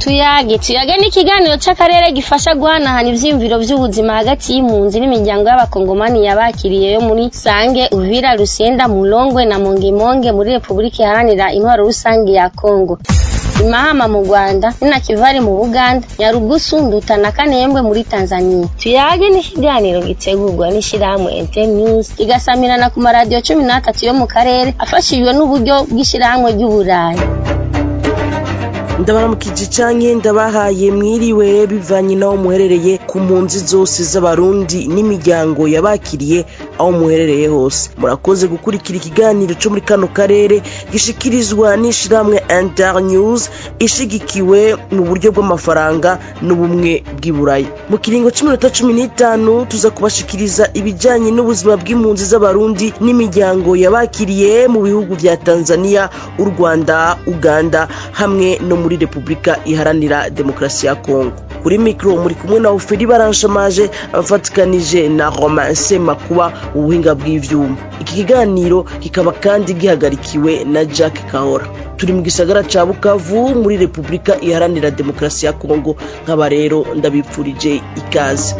tuyage tuyage ni ikiganiro c'akarere gifasha guhanahana ivyiyumviro vy'ubuzima hagati y'impunzi n'imiryango y'abakongomani yabakiriye yo muri sange uvira rusenda mulongwe na mongemonge muri repubulika iharanira intwaro rusange ya kongo imahama mu rwanda ninakivari mu buganda nyarugusu nduta na kanembwe muri tanzania tuyage ni ikiganiro gitegurwa n'ishirahamwe internews kigasamirana ku maradiyo cumi n'atatu yo mu karere afashijwe n'uburyo bw'ishirahamwe ry'uburayi ndabaramukije canke ndabahaye mwiriwe bivanye n'aho muherereye ku mpunzi zose z'abarundi n'imiryango yabakiriye aho muherereye hose murakoze gukurikira ikiganiro co muri kano karere gishikirizwa n'ishirahamwe internews ishigikiwe mu buryo bw'amafaranga n'ubumwe bw'iburayi mu kiringo c'iminota cumi n'itanu tuza kubashikiriza ibijanye n'ubuzima bw'impunzi z'abarundi n'imiryango yabakiriye mu bihugu vya tanzania u rwanda uganda hamwe no muri repubulika iharanira demokarasi ya kongo kuri mikoro muri kumwe na oferi baranshamaje abafatikanije na romain semakuba ubuhinga bw'ivyuma iki kiganiro kikaba kandi gihagarikiwe na jack kahora turi mu gisagara ca bukavu muri repubulika iharanira demokarasi ya kongo nk'aba rero ndabipfurije ikaze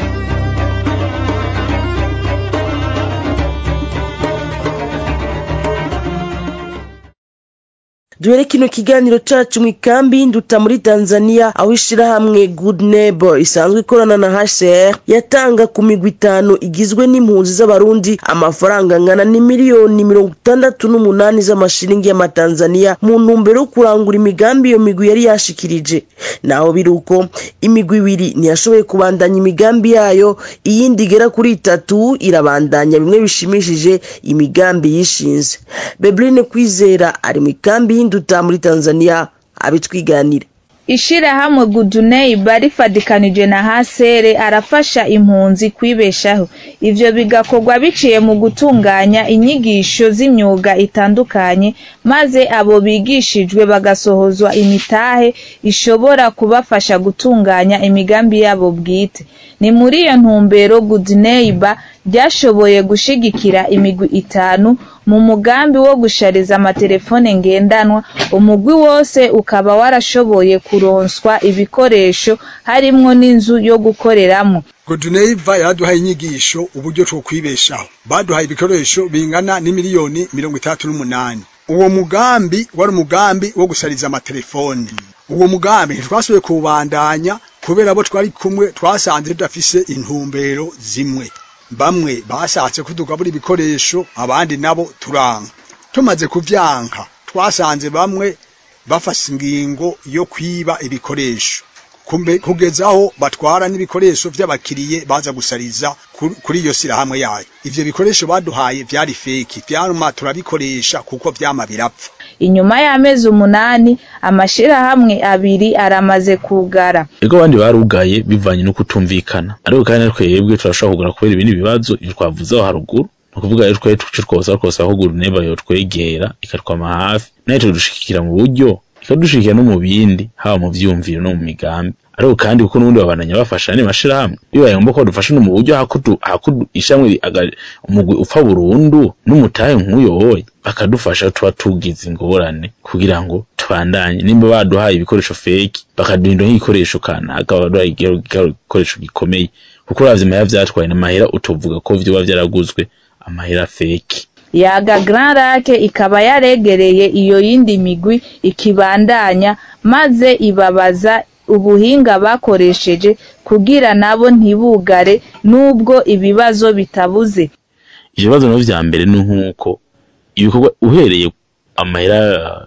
duhere kino kiganiro cacu mu ikambi nduta muri tanzania aho ishirahamwe good neighbor isanzwe ikorana na hcr yatanga ku migwi itanu igizwe n'impunzi z'abarundi amafaranga angana n'imiliyoni mirongo itandatu n'umunani z'amashiringi y'amatanzania mu ntumbero yo kurangura imigambi iyo migwi yari yashikirije naho biri uko imigwi ibiri ntiyashoboye kubandanya imigambi yayo iyindi igera kuri itatu irabandanya bimwe bishimishije imigambi yishinze bebrine kwizera ari mu ikambi y'induta muri tanzania abitwiganira ishirahamwe guduneiba rifadikanije na hasere arafasha impunzi kwibeshaho ivyo bigakorwa biciye mu gutunganya inyigisho z'imyuga itandukanye maze abo bigishijwe bagasohozwa imitahe ishobora kubafasha gutunganya imigambi yabo bwite ni muri iyo ntumbero guduneiba ryashoboye gushigikira imigwi itanu mu mugambi wo gushariza amatelefone ngendanwa umugwi wose ukaba warashoboye kuronswa ibikoresho harimwo n'inzu yo gukoreramo goduneiva yaraduhaye inyigisho uburyo two kwibeshaho baduhaye ibikoresho bingana n'imiliyoni mirongo itandatu n'umunani uwo mugambi wari umugambi wo gushariza amatelefone uwo mugambi ntitwasubiye kuwubandanya kubera abo twari kumwe twasanze tudafise intumbero zimwe bamwe bashatse kutugabura ibikoresho abandi nabo turanka tumaze kuvyanka twasanze bamwe bafashe ingingo yo kwiba ibikoresho kugeza aho batwara n'ibikoresho vy'abakiriye baza gusariza kuri iyo sirahamwe yayo ivyo bikoresho baduhaye vyari feki vyaruma turabikoresha kuko vyama birapfa inyuma y'amezi umunani amashirahamwe abiri aramaze kugara ego abandi barugaye bivanye no kutumvikana ariko kandi natwe twebwe turashobora kugura kubera ibindi bibazo twavuze aho haruguru ni ukuvuga rero twari tuco twose twose aho gura neba yotwegera ikatwama hafi nayo tudushikira mu buryo ikadushikira no mu bindi haba mu vyumviro no mu migambi ariko kandi kuko n'ubundi babandanya bafasha ni mashirahamwe bibaye ngombwa ko badufasha no mu buryo hakudu hakudu ishamwe umugwi upfa burundu n'umutahe nk'uyoboye bakadufasha tuba tugize ingorane kugira ngo tubandanye nimba baduhaye ibikoresho feki bakaduhinda nk'igikoresho kanaka baduhaye igikoresho gikomeye kuko uravye amahera vyatwaye n'amahera utovuga ko vyoba vyaraguzwe amahera feki yaga Grand Lake ikaba yaregereye iyo yindi migwi ikibandanya maze ibabaza ubuhinga bakoresheje kugira nabo ntibugare nubwo ibibazo bitabuze ivyo bibazo navyo vya mbere ni nk'uko ibikorwa uhereye amahera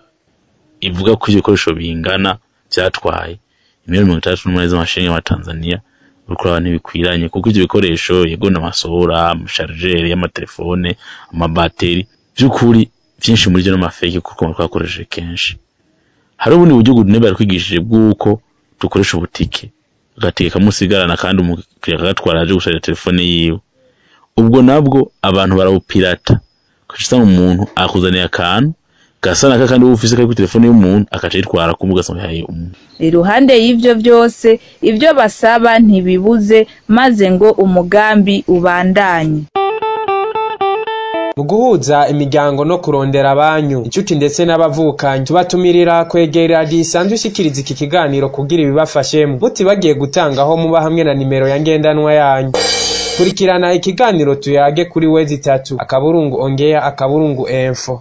ivuga ko ibikoresho bingana vyatwaye imiliyoni mirongo itandatu n'umunani z'amashiringi y'amatanzaniya uriko uraba ntibikwiranye kuko ivyo bikoresho yego n'amasohora amasharijeri y'amatelefone amabateri vy'ukuri vyinshi muri vyo n'amafeke kuko twakoresheje kenshi hari ubundi buryo gudunebe yaratwigishije bw'uko dukoresha ubutike agatike kamusigarana kandi umukiriya akagatwara aje gusharira telefone yiwe ubwo nabwo abantu barawupirata ugaca usanga umuntu akuzaniye akantu gasa naka kandi wowe ufise kari kuri telefone y'umuntu akaca yitwara kumbuga ugasanga yahaye umuntu iruhande y'ivyo vyose ivyo basaba ntibibuze maze ngo umugambi ubandanye mu guhuza imiryango no kurondera abanyu inshuti ndetse n'abavukanyi tubatumirira kwegera radiyo isanzwe ishikiriza iki kiganiro kugira ibibafashemo mutibagiye gutangaho muba hamwe na nimero ya ngendanwa yanyu kurikirana ikiganiro tuyage kuri wezi itatu akaburungu ongea akaburungu enfo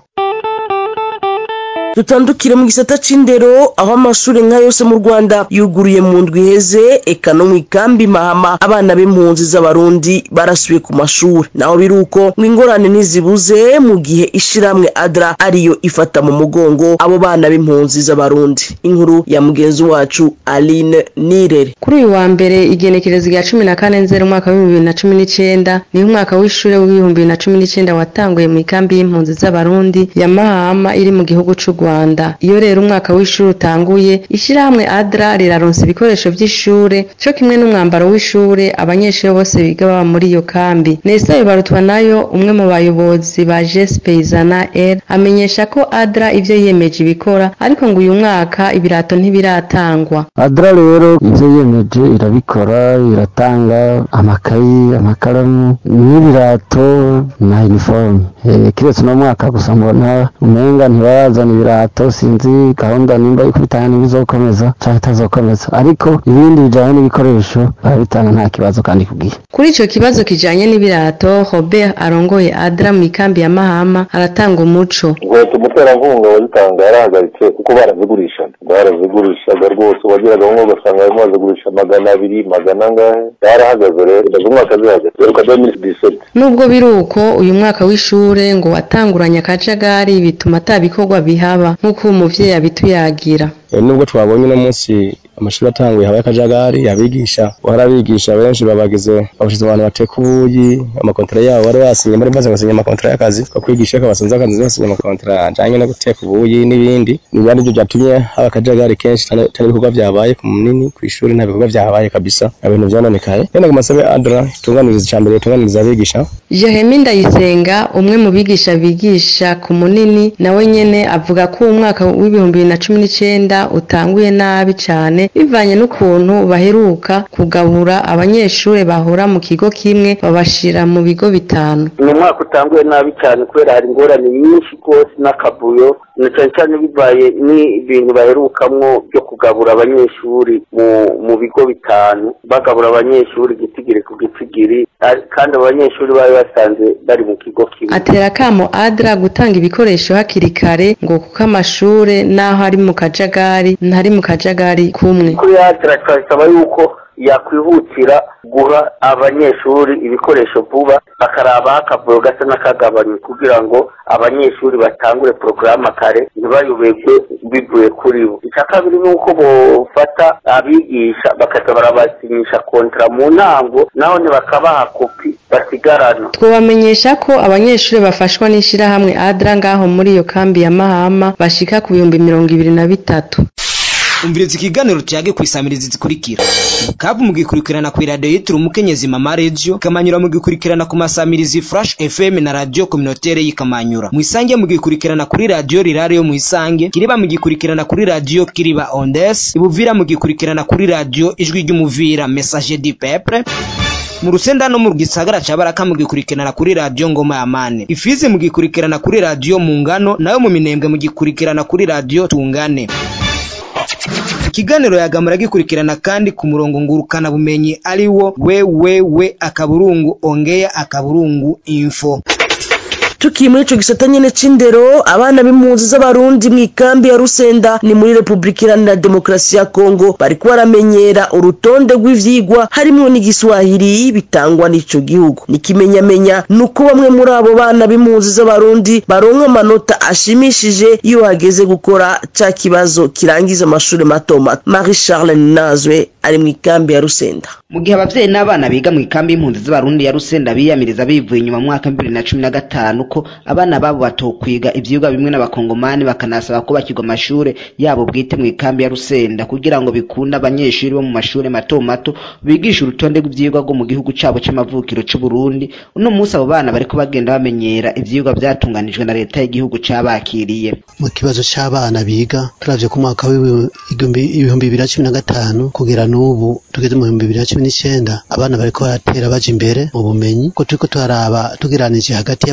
dutandukire mu gisata c'indero aho amashuri nka yose mu rwanda yuguruye mu ndwi iheze eka no mu ikambi mahama abana b'impunzi z'abarundi barasubiye ku mashuri naho biri uko ngo ingorane ntizibuze mu gihe ishiramwe adra ariyo ifata mu mugongo abo bana b'impunzi z'abarundi inkuru ya mugenzi wacu aline nirere kuri uyu wa mbere igenekerezo rya cumi na kane nzeri umwaka w'ibihumbi bibiri na cumi n'icenda niho umwaka w'ishure w'ibihumbi bibiri na cumi n'icenda watanguye mu ikambi y'impunzi z'abarundi ya mahama iri mu gihugu c'u rwanda iyo rero umwaka w'ishuri utanguye ishyirahamwe adra riraronsa ibikoresho by'ishure co kimwe n'umwambaro w'ishure abanyeshuri bose biga baba muri iyo kambi nesa bibarutwa nayo umwe mu bayobozi ba jes peyizana r amenyesha ko adra ivyo yiyemeje ibikora ariko ngo uyu mwaka ibirato ntibiratangwa adra rero ivyo yiyemeje irabikora iratanga amakayi amakaramu n'ibirato na uniforme Eh, kiretse uno mwaka gusa mbona umenga ntibarazana ibirato sinzi gahunda nimba ikubitana n'ibizokomeza canke itazokomeza ariko ibindi bijanye n'ibikoresho barabitanga nta kibazo kandi ku gihe kuri ico kibazo kijanye n'ibirato robert arongoye adra mu ikambi ya mahama aratanga umuco inkweto umuterankunga wazitanga yarahagaritse kuko barazigurishaga barazigurishaga rwose wagiraga nko ugasanga barimo bazigurisha magana abiri magana angahe yarahagaze rero ndaza umwaka zihagaze heruka demiri diseti nubwo biri uko uyu mwaka w'ishure ngo watanguranye akajagari bituma ata bikorwa bihaba nk'uko uwo muvyeyi abituyagira nubwo twabonye uno munsi amashuri atanguye habaye akajagari abigisha warabigisha benshi babagize babashize abantu bateka ubuyi amakontara yabo bari basinye bari maze basinya amakontara y'akazi ko kwigisha ko basanze akazi basinya amakontara ajanye no guteka ubuyi n'ibindi niba arivyo vyatumye haba akajagari kenshi cyane cyane ibikorwa vyabaye ku munini ku ishuri nta bikorwa vyahabaye kabisa ibintu vyononekaye rero ngo masabe adra itunganiriza icambere itunganiriza abigisha Jeremy Ndayisenga umwe mu bigisha bigisha ku munini nawe nyene avuga ko uwo mwaka w'ibihumbi bibiri na cumi n'icenda utanguye nabi cane bivanye n'ukuntu baheruka kugabura abanyeshure bahora mu kigo kimwe babashira mu bigo bitanu ni umwaka utanguye nabi cyane kubera hari ingorane nyinshi rwose n'akavuyo na cyane cyane bibaye n'ibintu baherukamwo byo kugabura abanyeshuri mu mu bigo bitanu bagabura abanyeshuri gitigiri ku gitigiri ari- kandi abo banyeshuri bari basanze bari mu kigo kimwe atera akamo adra gutanga ibikoresho hakiri kare ngo kuko amashure naho ari mu kajagari ntari mu kajagari kumwe kuri yatira twasaba yuko yakwihutira guha abanyeshuri ibikoresho vuba bakaraba akavuyo gasa n'akagabanywe kugira ngo abanyeshuri batangure porogaramu kare ntibayobegwe bivuye kuri bo icya kabiri ni uko bofata abigisha bakaza barabasinyisha kontara mu ntango naho bakabaha kopi basigarana twobamenyesha ko abanyeshuri bafashwa n'ishirahamwe adra ngaho muri iyo kambi ya mahama bashika ku bihumbi mirongo ibiri na bitatu umviriza ikiganiro tuyage kwisamiriza zikurikira kabu mugikurikirana ku iradiyo yitiriwe umukenyezi mama radio ikamanyura mugikurikirana ku masamirizi flash fm na radio communautaire y'ikamanyura mwisange mugikurikirana kuri radio rirare yo mwisange kiriba mugikurikirana kuri radio kiriba ondes ibuvira mugikurikirana kuri radio ijwi ry'umuvira message du peuple mu rusenda no mu gisagara ca baraka mugikurikirana kuri radio ngoma ya mane ifizi mugikurikirana kuri radio mu ngano nayo mu minembwe mugikurikirana kuri radio tungane ikiganiro yagamura gikurikirana kandi ku murongo ngurukana bumenyi ari wo wewewe akaburungu ongea akaburungu info tukiye muri ico gisata nyene c'indero abana b'impunzi z'abarundi mu ikambi ya rusenda ni muri repubulika iharanira demokarasi ya kongo bariko baramenyera urutonde rw'ivyigwa harimwo n'igiswahili bitangwa n'ico gihugu nikimenyamenya nuko bamwe muri abo bana b'impunzi z'abarundi baronka amanota ashimishije iyo hageze gukora ca kibazo kirangiza amashuri mato mato marie charles nazwe ari mu ikambi ya rusenda mu gihe abavyeyi n'abana biga mu ikambi y'impunzi z'abarundi ya rusenda biyamiriza bivuye inyuma mu mwaka w'ibibiri na cumi na gatanu ko abana babo batokwiga ivyigwa bimwe n'abakongomani bakanasaba ko bakirwa amashure yabo bwite mu ikambi ya rusenda kugira ngo bikunde abanyeshuri bo mu mashure mato mato bigisha urutonde rw'ivyigwa rwo mu gihugu cabo c'amavukiro c'uburundi uno munsi abo bana bariko bagenda bamenyera ivyigwa vyatunganijwe na leta y'igihugu cabakiriye mu kibazo c'abana biga turavye ku mwaka w'ibihumbi bibiri na cumi na gatanu kugera n'ubu tugeze mu bihumbi bibiri na cumi n'icenda abana bariko baratera baja imbere mu bumenyi ko turiko turaraba tugeranije hagati y'abakongomani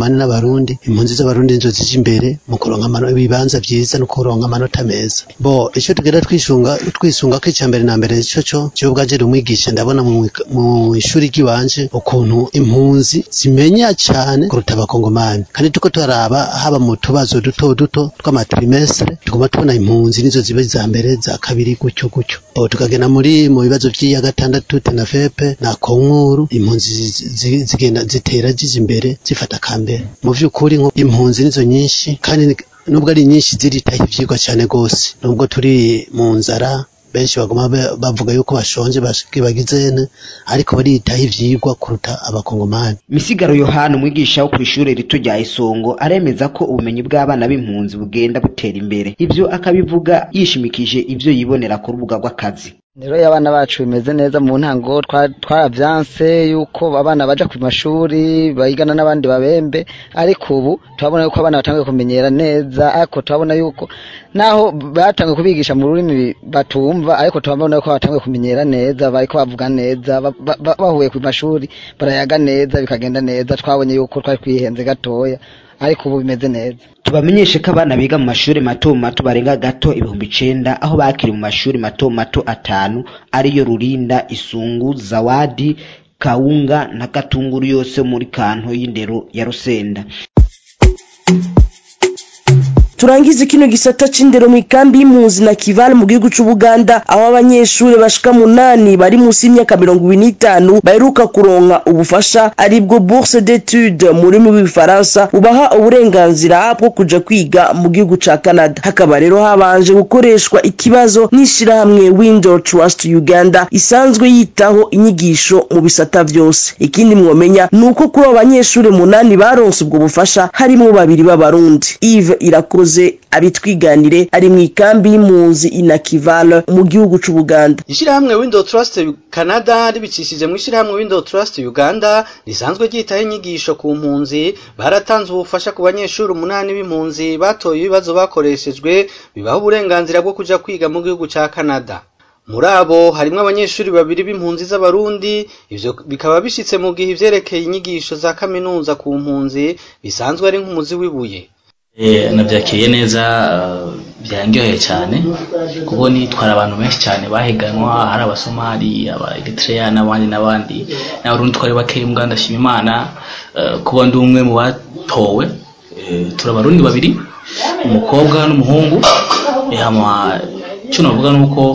abakongomani n'abarundi impunzi z'abarundi nizo zije imbere mu kuronka amano- ibibanza vyiza no kuronka amanota meza bo ico tugenda twisunga twisunga ko icya mbere na mbere ico co jewe ubwaje ndi umwigisha ndabona mu mu ishuri ry'iwanje ukuntu impunzi zimenya cyane kuruta abakongomani kandi tuko turaraba haba mu tubazo duto duto tw'amatrimestre tugomba tubona impunzi nizo ziba iza mbere za kabiri gutyo gutyo bo tukagenda muri mu bibazo by'iya gatandatu tenafepe na konkuru impunzi zi- zi- zigenda zitera ziza imbere zifata kambere mu vy'ukuri nko impunzi nizo nyinshi kandi ni- nubwo ari nyinshi ziritaho ivyigwa cyane gose nubwo turi mu nzara benshi baguma ba- bavuga yuko bashonje bashike bagizene ariko baritaho ivyigwa kuruta abakongomani misigaro yohana umwigisha wo kw'ishure rito rya isongo aremeza ko ubumenyi bw'abana b'impunzi bugenda butera imbere ivyo akabivuga yishimikije ivyo yibonera ku rubuga rw'akazi rero iyo abana bacu bimeze neza mu ntango twa- twaravyanse yuko abana baja ku mashuri bayigana n'abandi babembe ariko ubu turabona yuko abana batanguye kumenyera neza ariko turabona yuko naho batanguye kubigisha mu rurimi batumva ariko turabona yuko batanguye kumenyera neza bariko bavuga neza ba- ba- ba- bahuye ku mashuri barayaga neza bikagenda neza twabonye yuko twari twihenze gatoya ariko ubu bimeze neza tubamenyeshe ko abana biga mu mashuri mato mato barenga gato ibihumbi icenda aho bakiri mu mashuri mato mato atanu ariyo rurinda isungu zawadi kawunga na gatunguru yose muri kanto y'indero ya rusenda turangize kino gisata c'indero mu ikambi y'impunzi na kivale mu gihugu c'ubuganda aho abanyeshuri bashika munani bari munsi y'imyaka mirongo ibiri n'itanu baheruka kuronka ubufasha aribwo bourse d'étude mu rurimi rw'igifaransa bubaha uburenganzira bwo kuja kwiga mu gihugu ca canada hakaba rero habanje gukoreshwa ikibazo n'ishirahamwe window trust uganda isanzwe yitaho inyigisho mu bisata vyose ikindi mwomenya ni uko kuri abo banyeshuri munani baronse ubwo bufasha harimwo babiri b'abarundi Yves irakoze abitwiganire ari mu ikambi y'impunzi inakivale mu gihugu c'ubuganda Ishirahamwe Window Trust Canada ribicishije mu ishirahamwe Window Trust Uganda risanzwe ryitaho inyigisho ku mpunzi baratanze ubufasha ku banyeshuri umunani b'impunzi batoye ibibazo bakoreshejwe bibaha uburenganzira bwo kuja kwiga mu gihugu ca Canada muri abo harimwo abanyeshuri babiri b'impunzi z'abarundi ivyo bikaba bishitse mu gihe ivyerekeye inyigisho za kaminuza ku mpunzi bisanzwe ari nk'umuzi w'ibuye Eh, nabyakiriye neza eh, byanryoheye cyane kuko nitwara abantu benshi cyane bahiganwa hari abasomali aba eritrea n'abandi n'abandi n'abarundi twari bakeya mbwa ndashima imana eh, kuba ndi umwe mu batowe Eh, turi abarundi babiri umukobwa n'umuhungu Eh, hama icyo navuga ni uko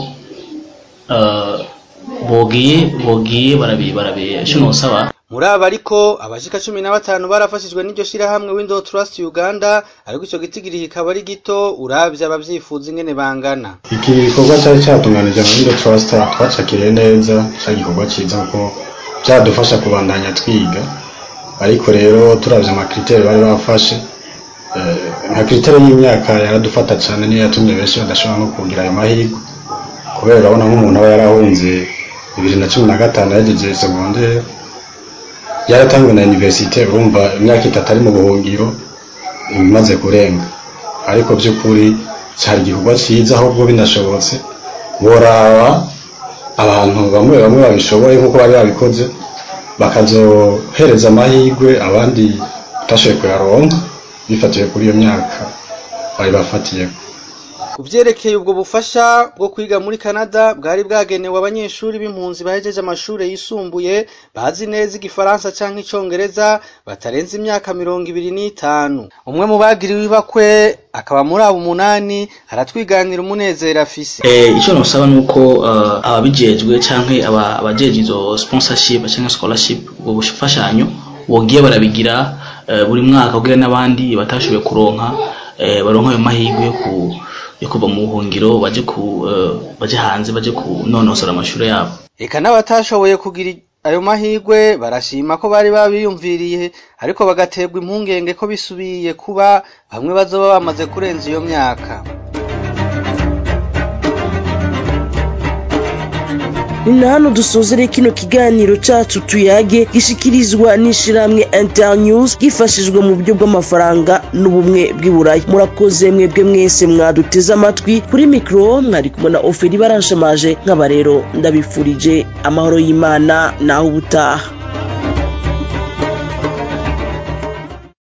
eh, bogiye bogiye barabi barabi icyo nosaba muri aba ariko abashika cumi na batanu barafashijwe n'iryo shirahamwe Window Trust Uganda ariko ico gitigiri kikaba ari gito uravye abavyifuza ingene bangana iki gikorwa cyari cyatunganije mu Window Trust twacakiriye neza cyari igikorwa cyiza kuko byadufasha kubandanya twiga ariko rero turavye amakriteri bari bafashe eh, nka kriteri y'imyaka yaradufata cyane niyo yatumye benshi badashobora no kugira ayo mahirwe kubera urabona nk'umuntu aba yarahunze bibiri na cumi na gatanu yagejeje segondere yaratangwe na universite urumva imyaka itatu ari mu buhungiro imaze kurenga ariko by'ukuri cyari igikorwa cyiza ahubwo binashobotse boraba abantu bamwe bamwe babishoboye nk'uko bari babikoze bakazohereza amahirwe abandi batashoboye kuyaronka bifatiye kuri iyo myaka bari bafatiyeho ku vyerekeye ubwo bufasha bwo kwiga muri Canada bwari bwagenewe abanyeshuri b'impunzi bahejeje amashuri yisumbuye bazi neza igifaransa canke icongereza batarenze imyaka mirongo ibiri n'itanu umwe mu bagiriwe ibakwe akaba muri abo umunani aratwiganira umunezero afise Eh, icyo nosaba ni uko eh, ababijejwe canke aba- abajejwe izo sponsorship canke scholarship ubwo bufashanyo bogiye barabigira eh, buri mwaka kugira n'abandi batashoboye kuronka eh, baronka ayo mahirwe yo ku yo kuva mu buhungiro baje ku eh, baje hanze baje kunonosora amashuri yabo eka n'abatashoboye kugira ayo mahirwe barashima ko bari babiyumviriye ariko bagaterwa impungenge ko bisubiye kuba bamwe bazoba bamaze kurenza iyo myaka ni na hano dusozere kino kiganiro cacu tuyage gishikirizwa n'ishirahamwe internews gifashijwe mu buryo bw'amafaranga n'ubumwe bw'iburayi murakoze mwebwe mwese mwaduteze amatwi kuri mikoro mwari kumwe na oferi baranshamaje nk'aba rero ndabifurije amahoro y'imana naho ubutaha